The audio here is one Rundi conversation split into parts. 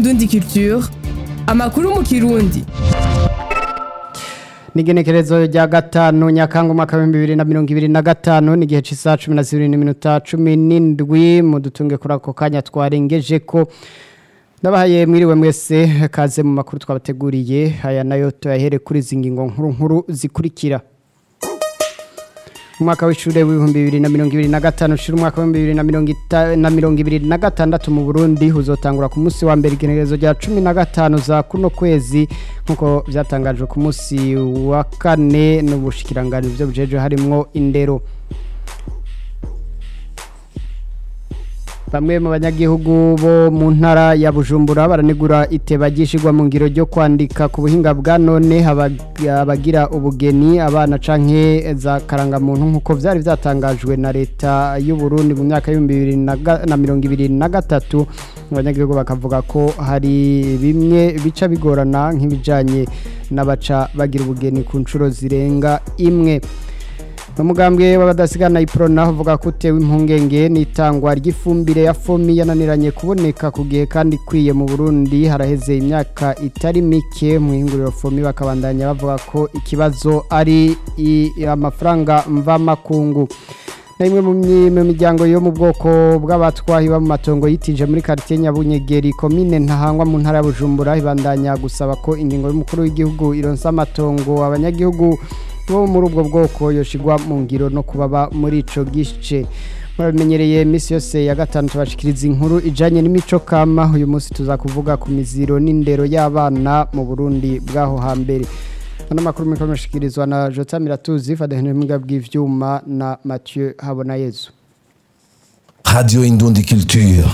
indundi culture amakuru mu kirundi Nigenekerezo rya gatanu nyakanga umwaka wa 2025 ni gihe cisa 12 n'iminota 17 mu dutunge kuri ako kanya twarengeje ko Ndabahaye mwiriwe mwese kaze mu makuru twabateguriye aya nayo tuyahere kuri zingingo nkuru nkuru zikurikira umwaka w'ishure w'ibihumbi bibiri na mirongo ibiri na gatanu ushira umwaka w'ibihumbi bibiri na mirongo ita- na mirongo ibiri na gatandatu mu burundi uzotangura ku munsi wa mbere igenekerezo rya cumi na gatanu za kuno kwezi nk'uko vyatangajwe ku munsi wa kane n'ubushikiranganji byo bujejwe harimwo indero Bamwe mu banyagihugu bo mu ntara ya Bujumbura baranegura iteba gishigwa mu ngiro ryo kwandika ku buhinga bwa none abag- abagira ubugeni abana canke za karangamuntu nkuko vyari vyatangajwe na leta y'u Burundi mu myaka y'ibihumbi bibiri na ga- na mirongo ibiri na gatatu abanyagihugu bakavuga ko hari bimwe bica bigorana nk'ibijanye n'abaca bagira ubugeni ku nshuro zirenga imwe Umugambwe w'abadasigana iprona uvuga ko utewe impungenge n'itangwa ry'ifumbire ya fomi yananiranye kuboneka ku gihe kandi ikwiye mu Burundi haraheze imyaka itari mike mu ihinguriro fomi bakabandanya bavuga ko ikibazo ari i- amafaranga mvamakungu na imwe mu myi- mu miryango yo mu bwoko bw'abatwahi ba mu matongo yitije muri quartier Nyabunyegeri komine ntahangwa mu ntara ya Bujumbura ibandanya gusaba ko ingingo y'umukuru w'igihugu ironsa amatongo abanyagihugu bo muri ubwo bwoko yoshigwa mu ngiro no kubaba muri ico gice murabimenyereye iminsi yose ya gatanu tubashikiriza inkuru ijanye n'imico kama uyu munsi tuza kuvuga ku miziro n'indero y'abana mu Burundi bwaho hambere ano makuru muriko mushikirizwa na Jota Miratuzi Fadehene Mbwa bw'ivyuma na Mathieu Habonayezu Radio Indundi Culture.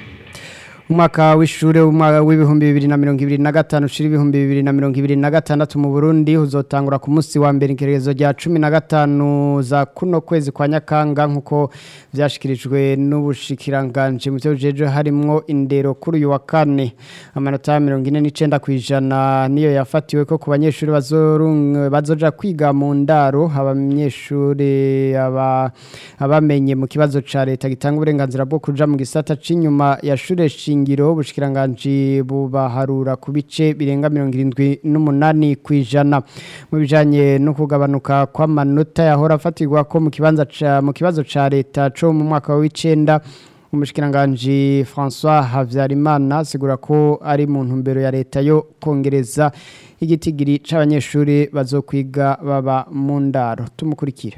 umwaka w'ishure w'umwaka w'ibihumbi bibiri na mirongo ibiri na gatanu ushira ibihumbi bibiri na mirongo ibiri na gatandatu mu Burundi uzotangura ku munsi wa mbere igerekezo rya cumi na gatanu za kuno kwezi kwa Nyakanga nk'uko vyashikirijwe n'ubushikiranganje mu byo bujeje harimwo indero kuri uyu wa kane amanota mirongo ine n'icenda kw'ijana niyo yafatiwe ko ku banyeshuri bazorung- bazoja kwiga mu ndaro abanyeshuri aba abamenye mu kibazo ca leta gitanga uburenganzira bwo kuja mu gisata c'inyuma ya shure shingiro ubushikiranganje bubaharura ku bice birenga mirongo irindwi n'umunani kw'ijana mu bijanye no kugabanuka kw'amanota yahora afatirwa ko mu kibanza ca mu kibazo ca leta co mu mwaka w'icenda umushikiranganji François Havyarimana asigura ko ari mu ntumbero ya leta yo kongereza igitigiri c'abanyeshuri bazokwiga baba mu ndaro tumukurikire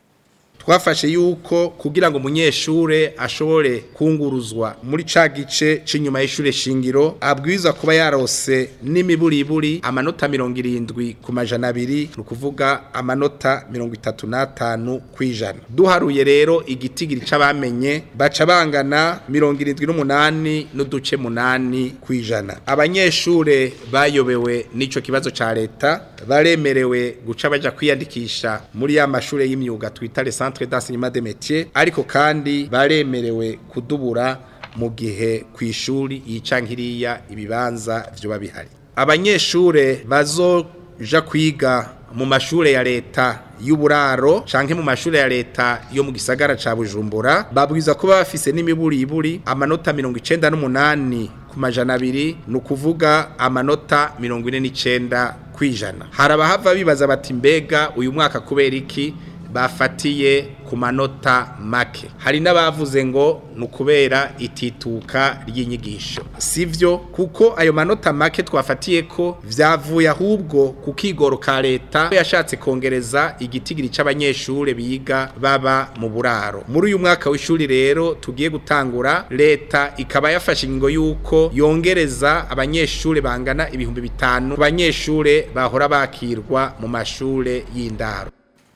twafashe yuko kugira ngo umunyeshure ashobore kunguruzwa muri ca gice c'inyuma y'ishure shingiro abwirizwa kuba yarose n'imiburiburi amanota mirongo irindwi ku majana abiri ni ukuvuga amanota mirongo itatu n'atanu kw'ijana duharuye rero igitigiri c'abamenye baca bangana mirongo irindwi n'umunani n'uduce munani kw'ijana abanyeshure bayobewe n'ico kibazo ca leta baremerewe guca baja kwiyandikisha muri ya mashure y'imyuga twita le centre d'enseignement des métiers ariko kandi baremerewe kudubura mu gihe kw'ishuri yica nkiriya ibibanza vyoba bihari abanyeshure bazoja kwiga mu mashure ya leta y'uburaro canke mu mashure ya leta yo mu gisagara ca Bujumbura babwiza kuba bafise n'imiburiburi amanota mirongo icenda n'umunani ku majana abiri ni ukuvuga amanota mirongo ine n'icenda kw'ijana hari abahava bibaza bati mbega uyu mwaka kubera iki bafatiye ku manota make hari n'abavuze ngo ni ukubera itituka ry'inyigisho sivyo kuko ayo manota make twafatiye ko vyavuye ahubwo ku kigoro ka leta yashatse kongereza igitigiri c'abanyeshure biga baba mu buraro muri uyu mwaka w'ishuri rero tugiye gutangura leta ikaba yafashe ingingo y'uko yongereza abanyeshure bangana ibihumbi bitanu ku banyeshure bahora bakirwa mu mashure y'indaro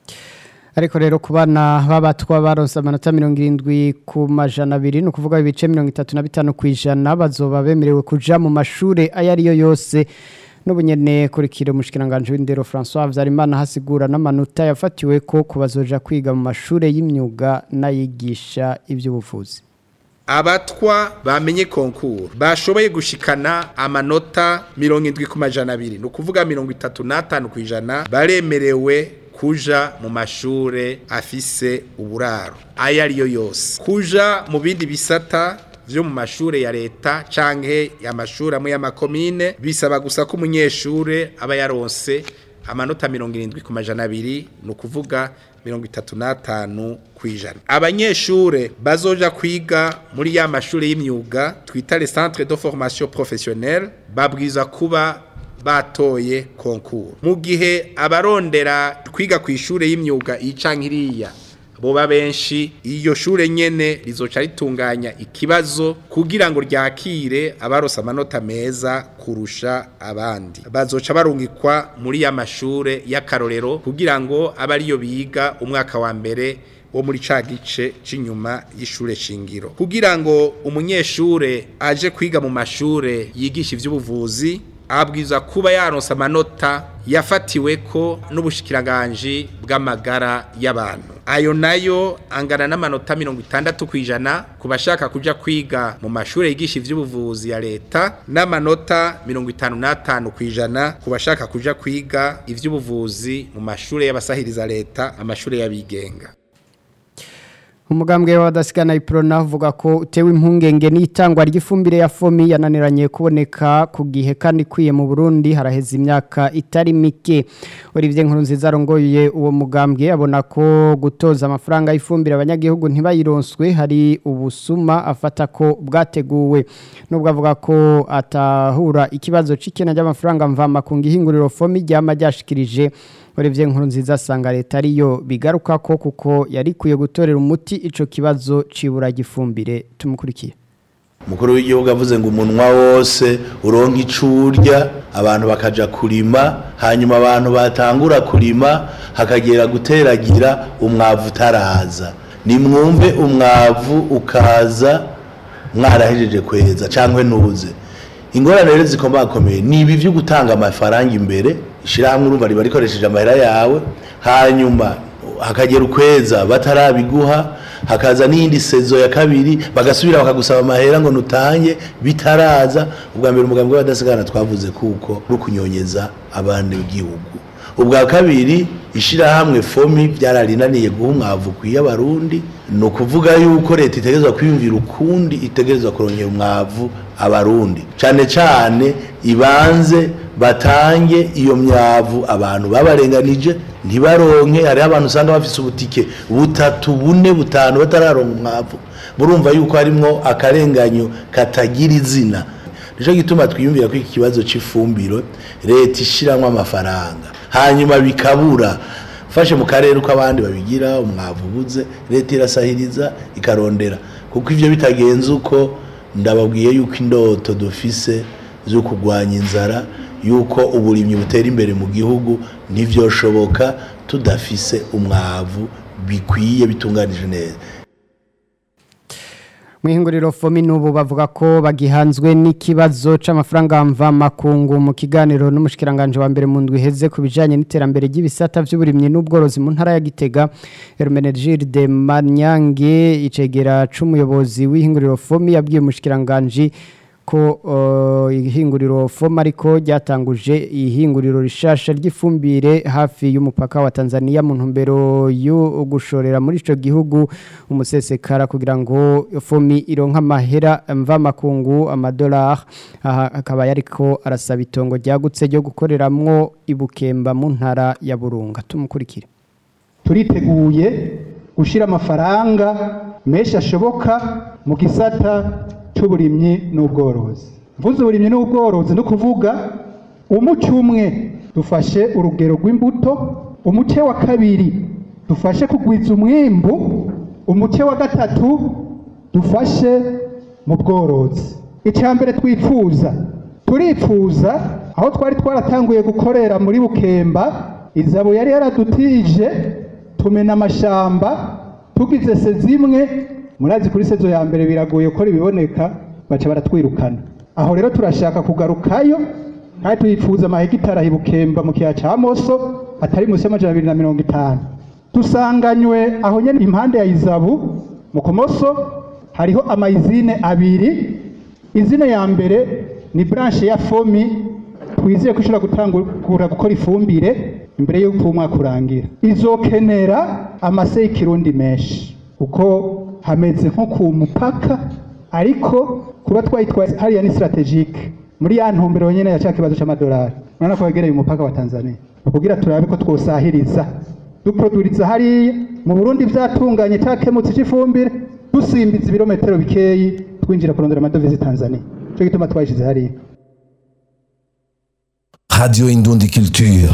ariko rero ku bana b'abatwa baronse amanota mirongo irindwi ku majana abiri ni ukuvuga ibice mirongo itatu na bitanu ku ijana bazoba bemerewe kuja mu mashure ayo ariyo yose n'ubunyene kurikira umushikiranganje w'indero François Havyarimana hasigura n'amanota yafatiwe ko kubazoja kwiga mu mashure y'imyuga n'ayigisha ivy'ubuvuzi abatwa bamenye konkuru bashoboye gushikana amanota mirongo indwi ku majana abiri ni ukuvuga mirongo itatu n'atanu ku ijana baremerewe kuja mu mashure afise uburaro ayo ariyo yose kuja mu bindi bisata vyo mu mashure ya leta canke amashuri amwe y'amakomine bisaba gusa ko umunyeshure aba yaronse amanota mirongo irindwi ku majana abiri ni ukuvuga mirongo itatu n'atanu ku ijana abanyeshure bazoja kwiga muri ya mashuri y'imyuga twita le centre de formation professionnelle babwiza kuba batoye konkuru mu gihe abarondera kwiga ku ishure y'imyuga iyi canke iriya boba benshi iyo shure nyene rizoca ritunganya ikibazo kugira ngo ryakire abarose amanota meza kurusha abandi bazoca barungikwa muri ya mashure y'akarorero kugira ngo abe ariyo biga umwaka wa mbere wo muri ca gice c'inyuma y'ishure shingiro kugira ngo umunyeshure aje kwiga mu mashure yigisha ivy'ubuvuzi abwiza kuba yaronse amanota yafatiwe ko n'ubushikiranganje bw'amagara y'abantu ayo nayo angana n'amanota mirongo itandatu ku ijana ku bashaka kuja kwiga mu mashuri yigisha ivy'ubuvuzi ya leta n'amanota mirongo itanu n'atanu ku ijana ku bashaka kuja kwiga ivy'ubuvuzi mu mashuri y'abasahiriza leta amashuri y'abigenga umugambwe w'abadasigana iprona uvuga ko utewe impungenge n'itangwa ry'ifumbire ya fomi yananiranye kuboneka ku gihe kandi ikwiye mu Burundi haraheze imyaka itari mike Olivier Nkurunziza arongoye uwo mugambwe abona ko gutoza amafaranga y'ifumbire abanyagihugu ntibayironswe hari ubusuma afata ko bwateguwe nubwo avuga ko atahura ikibazo c'ikena ry'amafaranga mvama ku ngihinguriro fomi ryama ryashikirije Olivier Nkurunziza asanga leta ariyo bigaruka ko kuko yari kuye gutorera umuti ico kibazo cibura gifumbire tumukurikiye umukuru w'igihugu avuze ngo umunwa wose uronka icurya abantu bakaja kurima hanyuma abantu batangura kurima hakagera guteragira umwavu utaraza nimwumve umwavu ukaza mwarahejeje kweza cyangwa ntuze ingorane rero zikomakomeye ni ibi byo gutanga amafaranga imbere ishyirahamwe urumva riba rikoresheje amahera yawe hanyuma hakagera ukweza batarabiguha hakaza n'iyindi sezo ya kabiri bagasubira bakagusaba amahera ngo nutange bitaraza ubwa mbere umugambi w'abadasigana twavuze kuko rukunyonyeza abantu b'igihugu ubwa kabiri ishyirahamwe fomi byararinaniye guha umwavu ukwiye abarundi ni ukuvuga yuko leta itegerezwa kwiyumvira ukundi itegerezwa kurongera umwavu abarundi cyane cyane ibanze batange iyo myavu abantu babarenganije ntibaronke hariho abantu usanga bafite ubutike butatu bune butanu batararonka umwavu murumva yuko harimwo akarenganyo katagira izina nicyo gituma twiyumvira ko iki kibazo cy'ifumbiro leta ishyiramo amafaranga hanyuma bikabura fashe mu karere uko abandi babigira umwavu ubuze leta irasahiriza ikarondera kuko ibyo bitagenze uko ndababwiye yuko indoto dufise zo kurwanya inzara yuko uburimyi butera imbere mu gihugu ntibyoshoboka tudafise umwavu bikwiye bitunganije neza Mwihinguriro fomi nubu bavuga ko bagihanzwe n'ikibazo c'amafaranga mva makungu mu kiganiro n'umushikiranganje wa mbere mu ndwi heze ku bijanye n'iterambere ry'ibisata vy'uburimyi n'ubworozi mu ntara ya Gitega Hermenegilde de Manyange icegera c'umuyobozi w'ihinguriro fomi yabwiye umushikiranganje ko uh, ihinguriro foma ariko ryatanguje ihinguriro rishasha ry'ifumbire hafi y'umupaka wa Tanzania mu ntumbero yo gushorera muri ico gihugu umusesekara kugira ngo fomi ironka amahera mva makungu amadollar aha akaba yariko arasaba itongo ryagutse ryo gukoreramwo ibukemba mu ntara ya Burunga tumukurikire turiteguye gushira amafaranga menshi ashoboka mu gisata cy'uburimyi n'ubworozi mvuze uburimyi n'ubworozi no kuvuga umuce umwe dufashe urugero rw'imbuto umuce wa kabiri dufashe kugwiza umwimbu umuce wa gatatu dufashe mu bworozi icya mbere twifuza turifuza aho twari twaratanguye gukorera muri bukemba izabo yari yaradutije tumena amashamba tugize se zimwe murazi kuri sezo ya mbere biragoye ko ibiboneka baca baratwirukana aho rero turashaka kugarukayo kandi twifuza amahegitari ahibukemba mu kiyaya cya moso atari munsi y'amajana abiri na mirongo itanu dusanganywe aho nyine impande ya izabu mu kumoso hariho amayizine abiri izine ya mbere ni branche ya fomi twizeye ko ishobora gutangura gukora ifumbire imbere y'uko umwaka urangira izokenera amase y'ikirundi menshi kuko hameze nko ku mupaka ariko kuba twayitwaye hariya ni strategique muri ya ntumbero nyene ya ca kibazo c'amadolari urabona ko wegereye umupaka wa Tanzania kugira turabe ko twosahiriza duproduriza hariya mu Burundi vyatunganye cakemutse c'ifumbire dusimbiza ibirometero bikeyi twinjira kurondera amadovize Tanzania cyo gituma twayishize hariya Radio Indundi Culture.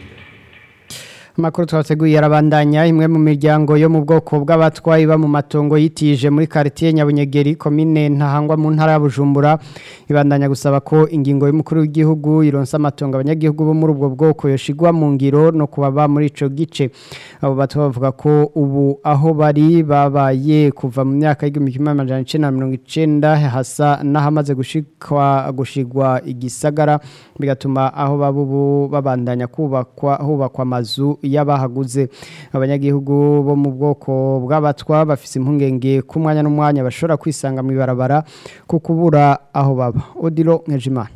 Amakuru twateguye arabandanya imwe mu miryango yo mu bwoko bw'abatwayi ba mu matongo yitije muri quartier Nyabunyegeri commune ntahangwa mu ntara ya Bujumbura ibandanya gusaba ko ingingo y'umukuru w'igihugu ironsa amatongo abanyagihugu bo muri ubwo bwoko yoshigwa mu ngiro no kubaba muri ico gice abo batwa bavuga ko ubu aho bari babaye kuva mu myaka y'igihumbi kimwe amajana icenda na mirongo icenda hasa n'ahamaze gushikwa gushigwa igisagara bigatuma aho baba ubu babandanya kubakwa hubakwa amazu y'abahaguze abanyagihugu bo mu bwoko bw'abatwa bafise impungenge ku mwanya n'umwanya bashobora kwisanga mu ibarabara ku kubura aho baba odilo nkejimana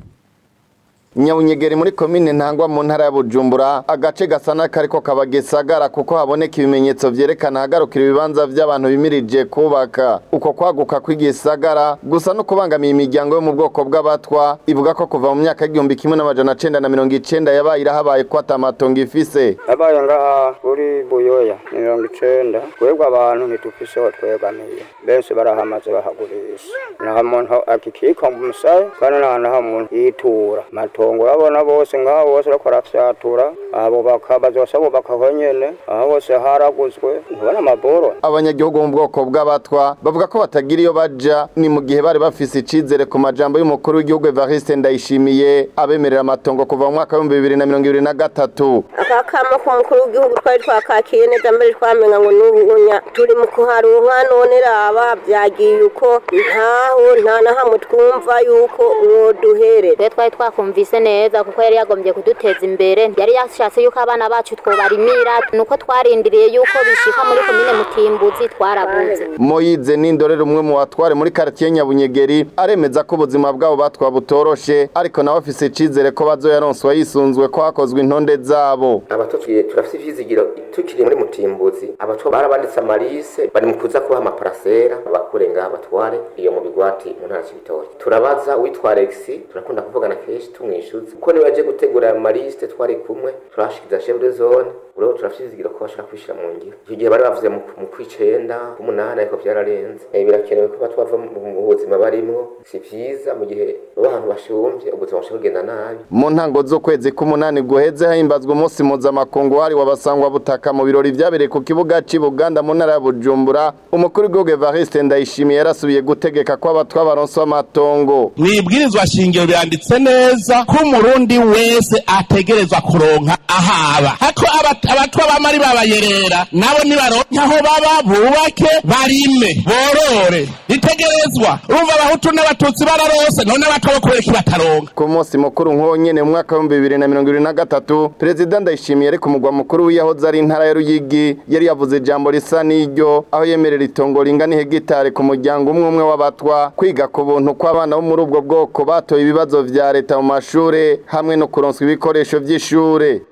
Nyabunyegeri muri komine ntangwa mu ntara ya Bujumbura agace gasa n'akariko kabagesagara kuko haboneka ibimenyetso vyerekana hagarukira ibibanza vy'abantu bimirije kubaka uko kwaguka kw'igisagara gusa no kubangamiye imiryango yo mu bwoko bw'abatwa ivuga ko kuva mu myaka y'igihumbi kimwe n'amajana cenda na mirongo icenda yabaye irahabaye ko atamatongo ifise yabaye ngaha kuri buyoya mirongo icenda twebwe abantu ntitufise aho twegamiye benshi barahamaze bahagurisha nta muntu akikika mu musaye kandi nta naho umuntu yitura matongo urabona bose ngaho bose bariko barafyatura abo bazosa bubaka aho nyene aho hose haraguzwe ntubona amaboro abanyagihugu mu bwoko bw'abatwa bavuga ko batagira iyo baja ni mu gihe bari bafise icizere ku majambo y'umukuru w'igihugu Evariste Ndayishimiye abemerera amatongo kuva mu mwaka w'ibihumbi bibiri na mirongo ibiri na gatatu aka kamo k'umukuru w'igihugu twari twakakiye neza mbere twamenya ngo n'ubunya turi mu kuharuha none raba byagiye uko ntaho nta na hamwe twumva yuko mwoduherera twe twari twakumvise neza kuko yari yagombye kuduteza imbere yari yashatse yuko abana bacu twobarimira nuko twarindiriye yuko bishika muri komine mutimbuzi twarabuze Moyize n'indorere umwe mu batware muri quartier Nyabunyegeri aremeza ko ubuzima bwabo batwa butoroshe ariko nawe afise icizere ko bazoyaronswa yisunzwe ko hakozwe intonde zabo abatutsi turafite ivyizigiro tukiri muri mutimbuzi abatwa barabanditse amarise bari mu kuza kubaha amaparasera bakure ngaha batware iyo mu bigwati mu ntara c'ibitoki turabaza witwa Alex turakunda kuvugana kenshi tumwishuza kuko niwe yaje gutegura ayo marisite twari kumwe turashikiza chef de zone urabo turafite ivyizigiro ko bashaka kwishira mu ngiro icyo gihe bari bavuze mu mu kwicenda k'umunani ariko vyararenze Eh, birakenewe ko batwava mu buzima barimwo si vyiza mu gihe baba ahantu bashumvye ubuzima bushobora kugenda nabi mu ntango z'ukwezi k'umunani guheze himbazwa umunsi mpuzamakungu wahariwe abasangwa butaka mu birori vyabereye ku kibuga c'i Buganda mu ntara ya Bujumbura umukuru w'igihugu Evariste Ndayishimiye yarasubiye gutegeka ko abatwa baronswa amatongo mwibwirizwa shingiro biranditse neza ko umurundi wese ategerezwa kuronka ahaba hako abat- abatwa bamari babayerera nabo nibaronka aho baba bubake barime borore ritegerezwa urumva abahutu n'abatutsi bararose none abatwa bo kubera iki bataronka ku munsi mukuru nk'uwo nyene mu mwaka w'ibihumbi bibiri na mirongo ibiri na gatatu perezida ndayishimiye ari ku mugwa mukuru w'iyahoze ari intara ya ruyigi yari yavuze ijambo risa n'iryo aho yemerera itongo ringana ihegitari ku muryango umwe umwe w'abatwa kwiga ku buntu kw'abana bo muri ubwo bwoko batoye ibibazo vya leta mu mashure hamwe no kuronswa ibikoresho vy'ishure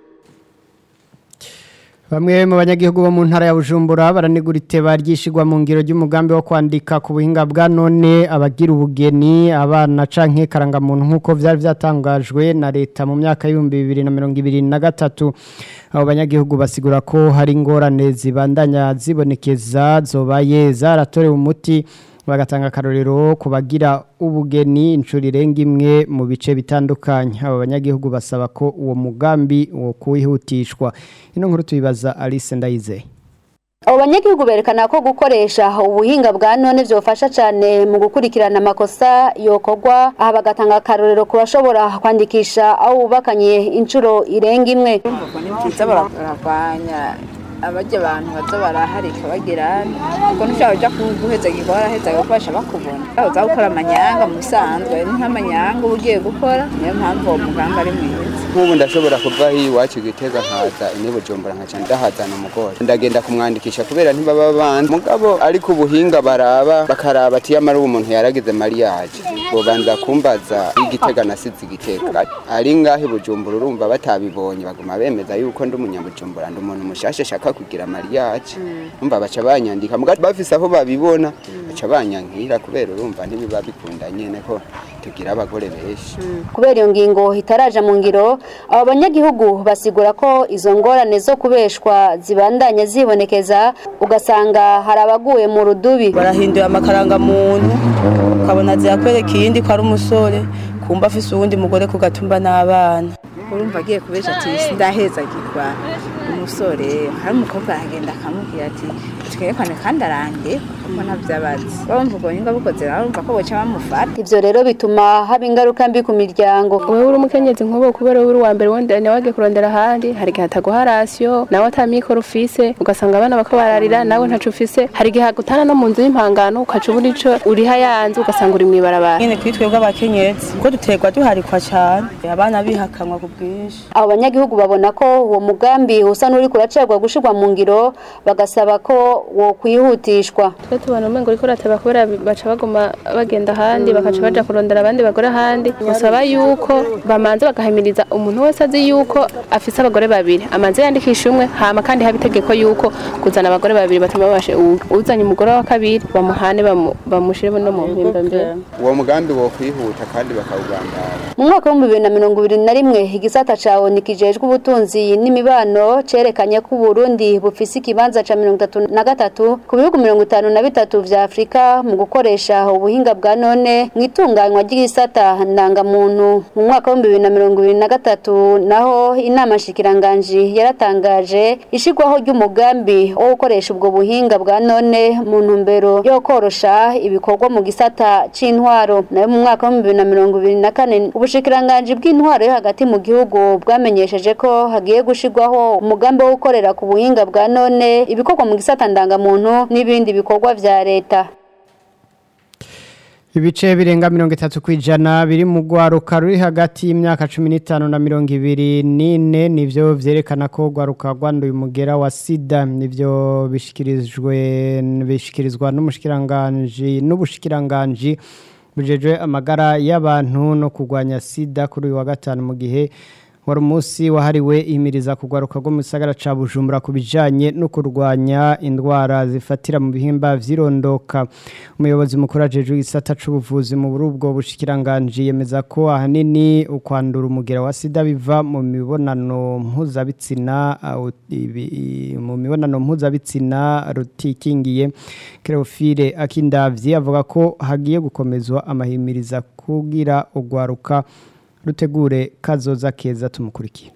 Bamwe mu banyagihugu bo mu ntara ya Bujumbura baranigura iteba ryishigwa mu ngiro ry'umugambi wo kwandika ku buhinga bwa none abagira ubugeni abana canke karangamuntu nkuko vyari vyatangajwe na leta mu myaka y'ibihumbi bibiri na mirongo ibiri na gatatu abo banyagihugu basigura ko hari ingorane zibandanya zibonekeza zobaye zaratorewe umuti bagatanga akarorero ku bagira ubugeni inshuro irenga imwe mu bice bitandukanye abo banyagihugu basaba ko uwo mugambi wo kuwihutishwa ino nkuru tuyibaza Alice Ndayizeye abo banyagihugu berekana ko gukoresha ubuhinga bwa none byofasha cyane mu gukurikirana amakosa yokorwa aha bagatanga akarorero ku bashobora kwandikisha aho bubakanye inshuro irenga imwe kiza bararwanya abajya abantu baza baraharika bagira ubwo ntushobora uja guheza gikorwa araheza agakoresha bakubona uza gukora amanyanga mu bisanzwe ni nk'amanyanga uba ugiye gukora niyo mpamvu uwo mugambi ari mwiza nk'ubu ndashobora kuva hiyo iwacu gitega nkaza ini bujumbura nkaca ndahazana umugore ndagenda kumwandikisha kubera ntibaba banzi mugabo ariko ubuhinga baraba bakaraba ati yamara uwo muntu yaragize mariage bobanza kumbaza igitega nasize igitega ari ngahe bujumbura urumva batabibonye baguma bemeza yuko ndi umunyabujumbura ndi umuntu mushasha ashaka kugira mariage umva baca banyandika mugabo bafise aho babibona baca banyankira kubera urumva ntibiba bikunda nyene ko tugira abagore benshi kubera iyo ngingo itaraja mu ngiro abo banyagihugu basigura ko izo ngorane zo kubeshwa zibandanya zibonekeza ugasanga hari abaguye mu rudubi barahinduye amakarangamuntu ukabona zirakwereka iyindi ko ari umusore kumva afise uwundi mugore ku gatumba n'abana urumva agiye kubesha ati ndahezagirwa umusore hari umukobwa aragenda akamubwira ati twerekane kandi arange kuko ntabyo abazi bumva ubwo nyunga bukoze barumva ko boca bamufata ivyo rero bituma haba ingaruka mbi ku miryango wewe uri umukenyezi nk'ubu kubera uri uwa mbere wondera nawe wagiye kurondera ahandi hari igihe ataguha rasiyo nawe ata mikoro ufise ugasanga abana bako bararira nawe ntaco ufise hari igihe agutana no mu nzu y'impangano ukaca ubura ico uriha yanze ugasanga uri mw'ibarabara nyene kuri twebwe abakenyezi kuko duterwa duharikwa cane abana bihakanwa ku bwinshi abo banyagihugu babona ko uwo mugambi usa n'uri kuracegwa gushirwa mu ngiro bagasaba ko wo kwihutishwa twe tubona umengo uriko urateba kubera baca baguma bagenda ahandi bakaca baja kurondera abandi bagore ahandi gusaba yuko bamanza bagahimiriza umuntu wese azi yuko afise abagore babiri amanze yandikisha umwe hama kandi haba itegeko yuko kuzana abagore babiri batuma babashe uzanye umugore wa kabiri bamuhane bamu- bamushire no mu mpimba mbere uwo mugambi wo kwihuta kandi bakawugandara mu mwaka w'ibihumbi bibiri na mirongo ibiri na rimwe igisata ca oni kijejwe ubutunzi n'imibano cerekanye ko uburundi bufise ikibanza ca mirongo itatu na gatatu ku bihugu mirongo itanu na bitatu vya afurika mu gukoresha ubuhinga bwa none mu itunganywa ry'igisata ndangamuntu mu mwaka w'ibihumbi bibiri na mirongo ibiri na gatatu naho inama nshikiranganji yaratangaje ishigwaho ry'umugambi wo gukoresha ubwo buhinga bwa none mu ntumbero yo korosha ibikorwa mu gisata c'intwaro nayo mu mwaka w'ibihumbi bibiri na mirongo ibiri na kane ubushikiranganji bw'intwaro yo hagati mu gihugu bwamenyesheje ko hagiye gushirwaho umugambi wo gukorera ku buhinga bwa none ibikorwa mu gisata ndangamuntu n'ibindi bikorwa vya leta Ibice birenga mirongo itatu kwijana biri mu gwaruka ruri hagati y'imyaka 15 na mirongo ibiri n'ine nivyo vyerekana ko gwaruka rwanduye umugera wa sida nivyo bishikirijwe bishikirizwa n'umushikiranganje n'ubushikiranganji bujejwe amagara y'abantu no kugwanya sida kuri uyu wa gatanu mu gihe wari umunsi wahariwe ihimiriza kugwaruka rwo mu gisagara ca Bujumbura ku bijanye no kurwanya indwara zifatira mu bihimba vyirondoka umuyobozi mukuru ajejwe igisata c'ubuvuzi mu burubwo bushikiranganje yemeza ko ahanini ukwandura umugera wa sida biva mu mibonano mpuzabitsina uh, ibi- mu mibonano mpuzabitsina rutikingiye Cleophile Akindavyi avuga ko hagiye gukomezwa amahimiriza kugira ugwaruka rutegure kazoza keza tumukurikiye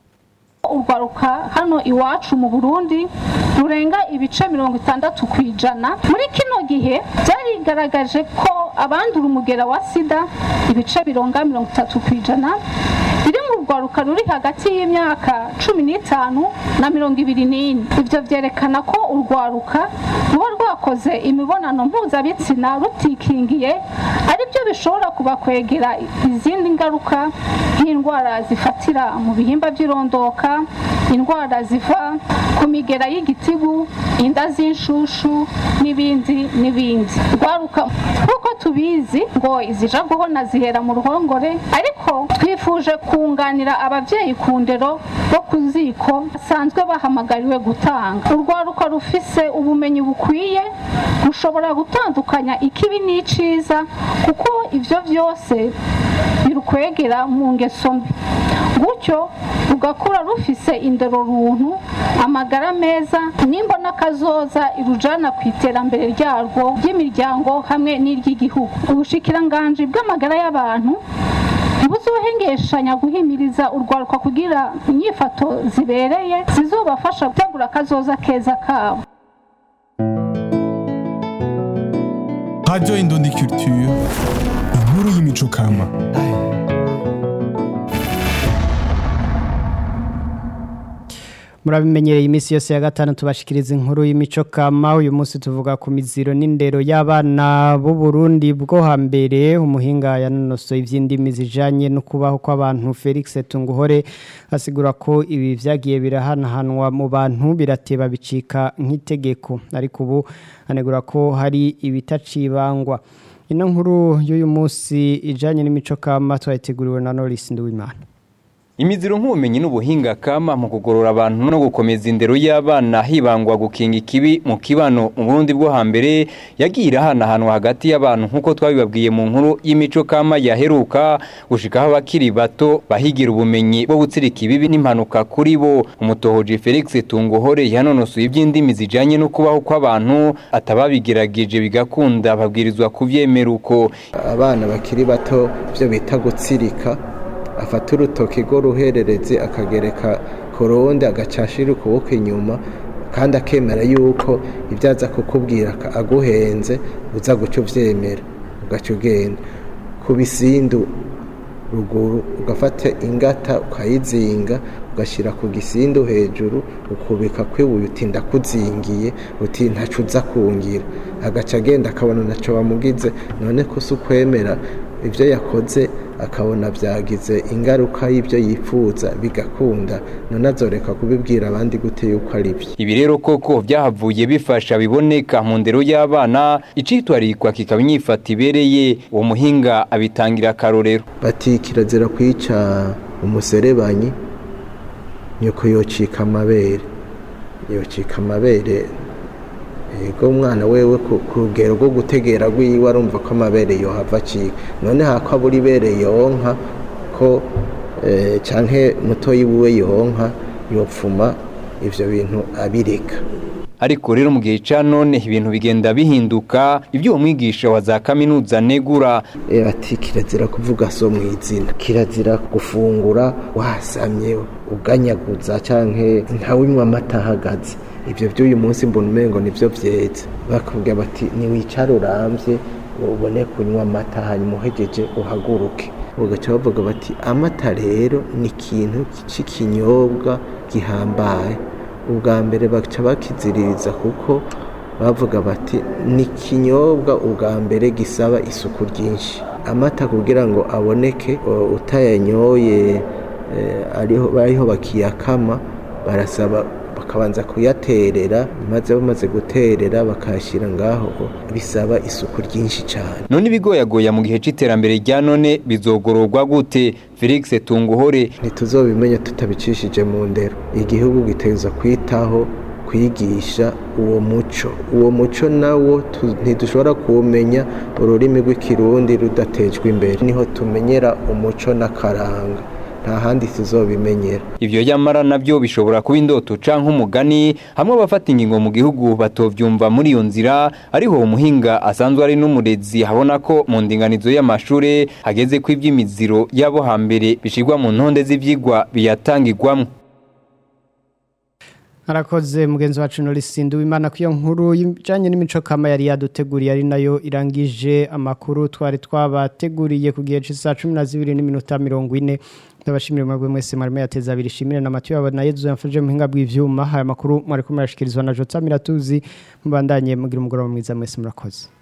urwaruka hano iwacu mu burundi rurenga ibice mirongo itandatu ku ijana muri kino gihe byarigaragaje ko abandura umugera wa sida ibice bironga mirongo itatu ku ijana riri mu rwaruka ruri hagati y'imyaka cumi n'itanu na mirongo ibiri n'ine ibyo byerekana ko urwaruka ruba rwakoze imibonano mpuzabitsina rutikingiye ari byo bishobora kubakwegera izindi ngaruka nk'indwara zifatira mu bihimba by'irondoka indwara ziva ku migera y'igitigu inda z'inshushu n'ibindi n'ibindi rwaruka nk'uko tubizi ngo izija guhona zihera mu ruhongore ariko twifuje kunganira ababyeyi ku ndero bo ku ziko basanzwe bahamagariwe gutanga urwaruka rufise ubumenyi bukwiye rushobora gutandukanya ikibi n'iciza kuko ibyo byose birukwegera mu ngeso mbi gutyo rugakura rufise indero runtu amagara meza n'imbona kazoza irujana ku iterambere ryarwo ry'imiryango hamwe n'iry'igihugu ubushikiranganji bw'amagara y'abantu ntibuzohengeshanya guhimiriza urwaruka kugira inyifato zibereye zizobafasha gutegura akazoza keza kabo Radio Indundi Culture, inkuru y'imico kama. murabimenyereye iminsi yose ya gatanu tubashikiriza inkuru y'imico kama uyu munsi tuvuga ku miziro n'indero y'abana b'u Burundi bwo hambere umuhinga yanonosoye ivy'indimi zijanye no kubaho kw'abantu Felix Tunguhore asigura ko ibi vyagiye birahanahanwa mu bantu birateba bicika nk'itegeko ariko ubu anegura ko hari ibitacibangwa ino nkuru y'uyu munsi ijanye n'imico kama twayiteguriwe na Norris Nduwimana Imiziro nk'ubumenyi n'ubuhinga kama mu kugorora abantu no gukomeza indero y'abana hibangwa gukinga ikibi mu kibano mu Burundi bwo hambere yagiye irahanahanwa hagati y'abantu nk'uko twabibabwiye mu nkuru y'imico kama yaheruka gushikaho abakiri bato bahigira ubumenyi bwo gutsirika ibibi n'impanuka kuri bo umutohoji Felix Tunguhore yanonosoye iby'indimi zijanye no kubaho kw'abantu atababigerageje bigakunda babwirizwa kuvyemera uko abana bakiri bato byo bita gutsirika afata urutoki rwo ruherereze akagereka ku rundi agacashira ukuboko inyuma kandi akemera yuko ibyo aza kukubwira aguhenze uza guca ubyemera ugaca ugenda ku bisindu ruguru ugafata ingata ukayizinga ugashyira ku gisindu hejuru ukubika kwibuye uti ndakuzingiye uti ntacu uza kungira agaca agenda akabona ntacyo bamugize none ko si ukwemera ibyo yakoze akabona byagize ingaruka y'ibyo yifuza bigakunda none azoreka kubibwira abandi gute yuko ari byo ibi rero koko byahavuye bifasha biboneka mu ndero y'abana icitwarikwa kikaba inyifata ibereye uwo muhinga abitangira akarorero bati kirazira kwica umuserebanyi nyoko yocika amabere yocika amabere yego umwana wewe ku rugero rwo gutegera rwiwe arumva ko amabere yohava acika none hako abura ibere yonka ko canke mutoyi wiwe yonka yopfuma ivyo bintu abireka ariko rero mu gihe ca none ibintu bigenda bihinduka ibyo uwo mwigisha wa za kaminuza negura ati kirazira kuvuga so mu izina kirazira gufungura wasamye uganyaguza canke ntawinywa amata ahagaze ibyo by'uyu munsi mbona umengo nibyo byetse bakubwira bati niwicare urambye ubone kunywa amata hanyuma uhegeje uhaguruke ugaca bavuga bati amata rero ni ikintu cy'ikinyobwa gihambaye ubwa mbere baca bakiziririza kuko bavuga bati ni ikinyobwa ubwa mbere gisaba isuku ryinshi amata kugira ngo aboneke utayanyoye ariho bakiyakama barasaba bakabanza kuyaterera maze bamaze guterera bakayashyira ngaho bisaba isuku ryinshi cyane none ibigoyagoya mu gihe cy'iterambere rya none bizogororwa gute felix tunguhore ntituzobimenya tutabicishije mu ndero igihugu giteza kwitaho kwigisha uwo muco uwo muco nawo ntidushobora kuwumenya ururimi rw'ikirundi rudatejwe imbere niho tumenyera umuco n'akaranga nta handi tuzobimenyera ivyo yamara navyo bishobora kuba indoto canke umugani hamwe abafata ingingo mu gihugu batovyumva muri iyo nzira ariho umuhinga asanzwe ari n'umurezi habona ko mu ndinganizo y'amashure hageze ko ivy'imiziro yabo hambere bishirwa mu ntonde z'ivyigwa biyatangirwamwo Harakoze mugenzi wacu Norisindu w'Imana kwiyo nkuru ijanye n'imico kama yari yaduteguriye ari nayo irangije amakuru twari twabateguriye ku gihe c'isa 12 n'iminota 40 ndabashimira mwebwe mwese marimo yateza abiri shimire na Mathieu abana Yezu yamfashije mu hinga bw'ivyuma haya makuru mwari kumurashikirizwa na Jota Miratuzi mubandanye mugira umugoroba mwiza mwese murakoze